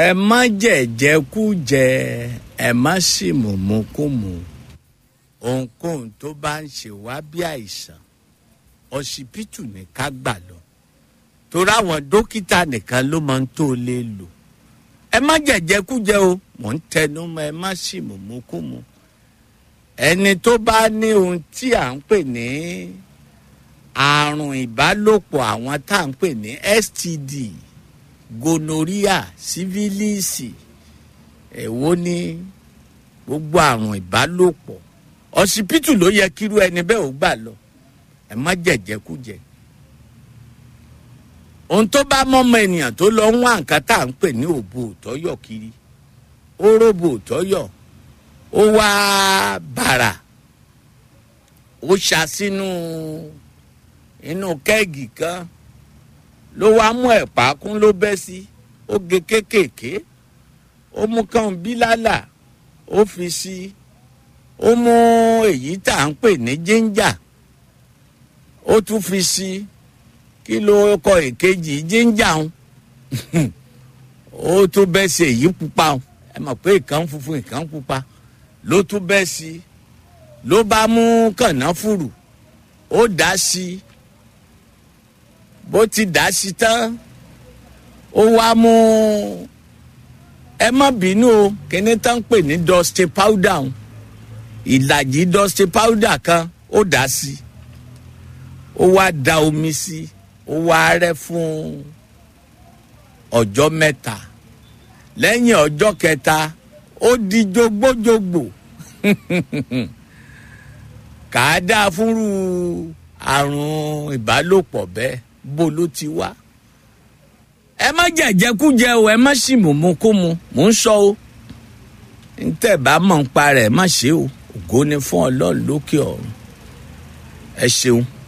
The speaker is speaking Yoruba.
ẹ má jẹ̀jẹ̀kújẹ ẹ má sì mùmúkùmù ohunkóhun tó bá ń ṣe wá bí àìsàn ọsibítù ní ká gbà lọ torí àwọn dókítà nìkan ló máa ń tó lè lò ẹ má jẹ̀jẹ̀kújẹ o mò ń tẹnu mọ́ ẹ má sì mùmúkùmù ẹni tó bá ní ohun tí à ń pè ní àrùn ìbálòpọ̀ àwọn tá à ń pè ní std gonorrhea sífílíìsì èwo ní gbogbo àrùn ìbálòpọ̀ ọsibítù ló yẹ kírú ẹni bẹ́ẹ̀ ó gbà lọ ẹ má jẹ̀jẹ̀kújẹ ohun tó bá mọ́mọ ènìyàn tó lọ ń wá nǹkan tá à ń pè ní òbò òtọ́yọ̀ kiri ó róbò òtọ́yọ̀ ó wá bàrà ó ṣa sínú inú kẹ́ẹ̀gì kan ló wá mú ẹ̀pà kún ló bẹ́ sí ó gé kéékèèké ó mú kàn bílálà ó fi sí ó mú èyí tá à ń pè ní jíńjà ó tún fi sí kí ló kọ èkejì jíńjà ń ó tún bẹ́ sí èyí pupa ń ẹ mọ̀ pé ìkan funfun ìkan pupa ló tún bẹ́ sí ló bá mú kànáfùrù ó dá sí bó ti dá sí tán ó wá mú ẹ má bínú o kíní tán ń pè ní dusty powder ń ìlàjì dusty powder kan ó dá sí ó wá da omi sí ó wá rẹ́ fún ọjọ́ mẹ́ta lẹ́yìn ọjọ́ kẹta ó di jogbójogbò kà á dáa fúnrú àrùn ìbálòpọ̀ bẹ́ẹ̀ bó ló ti wá. ẹ má jẹ̀jẹ̀kújẹ o ẹ má sì mùmúkúmu mò ń sọ o ntẹ̀ bá mọ̀ ń pa rẹ̀ má ṣe o ògo ni fún ọlọ́run lókè ọ̀run ẹ ṣeun.